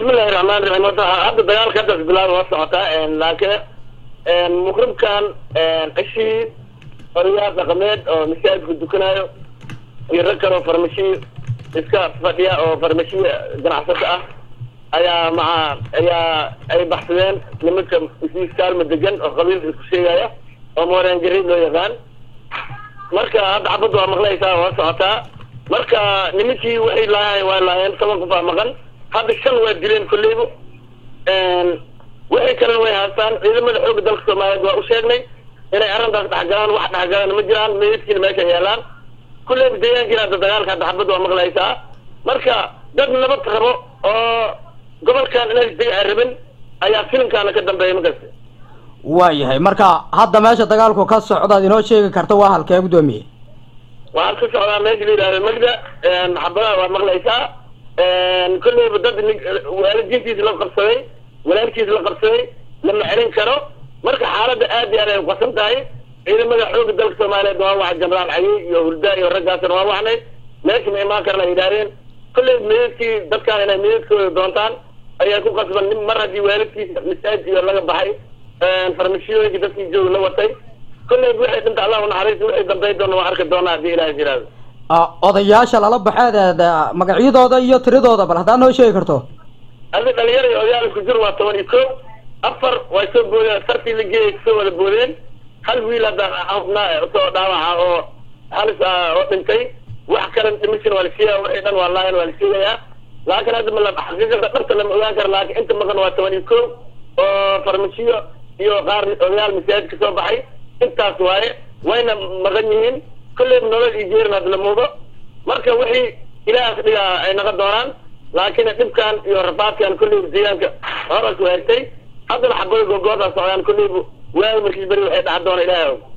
bismillahi raxmaan raxiim horta hadda dagaalka hadda bilaaba waa socotaa laakiin mukribkan cishii odayaal dhaqameed oo masaajidka dukanayo iyo rag kale oo farmashiyo iska fadhiya oo farmashiya ganacsato ah ayaa maca ayaa ay baxsadeen nimanka isiis kaalma degan oo qabiilka isku sheegaya oo mooreen jariid loo yaqaan marka hadda xabadda waa maqlaysaa waa socotaa marka nimankii waxay laayeen waa laayeen toban qof aa maqan hadda shan waa dileen kolleyba waxay kalena way haastaan ciidamada xooga dalka soomaaliyeed waa u sheegnay inay arrintaas dhexgalaan wax dhexgalaan ma jiraan meydkiina meesha yaalaan kulleyba deegaankiina hadda dagaalka hadda xabadda waa maqlaysaa marka dad nabad rabo oo gobolkan inay dega ay rabin ayaa filimkaana ka dambeeya makasta waayahay marka hadda meesha dagaalku ka socdaad inoo sheegi karta waa halkee guddoomiye waxaan ka socdaa meesha la yidhahdo magda xabadaha waa maqlaysaa kolleyba dad waalidiintiisa la qabsaday walaalkiisa la qabsaday lama celin karo marka xaaladda aad iyo aad ay uqasan tahay ciidamada xooga dalka soomaaliyeed waa waxa jenaraal cayi iyo hurdaa iyo raggaasna waa waxnay meesha ma imaan karna ay yidhahdeen kolleyba meydadkii dadkaan inay meydadkooda doontaan ayaa ku qasban nin mar haddii waalidkiisa masaajid iyo laga baxay farmashiyooyinka dadkii jooga la watay kolleyba waxay dhinta allah unaxariista waxay dambeyn doona waa arki doonaa haddii ilaah jiraado odayaasha lala baxeed magacyadooda iyo tiradooda bal haddaad noo sheegi karto adi dhalinyaro iyo odayaal isku jir waa toban iyo ko afar way soo boodeen sartii la geeyay kusoo wada boodeen hal wiil hadda xubnaa soo dhaawaca oo halis ah oo dhintay wax kale dhimishin waa la sheegaya waxay dhan waa laayan waa la sheegayaa laakiin hadda mala xaqiiqada dhabta lama ogaan karo laakiin inta maqan waa toban iyo ko oo farmashiyo iyo qaar odayaal masaajid ka soo baxay intaas waaye wayna maqan yihiin kolleyba nolol iyo jeerin hadda la muudo marka wixii ilaahas dhigaa ay naqon doonaan laakiin dhibkan iyo rafaadkan kolleyba deegaanka horas waagtay haddana xabada googoodaa socdaan kolleyba waagi markiis beri waxay dhaca doona ilaahay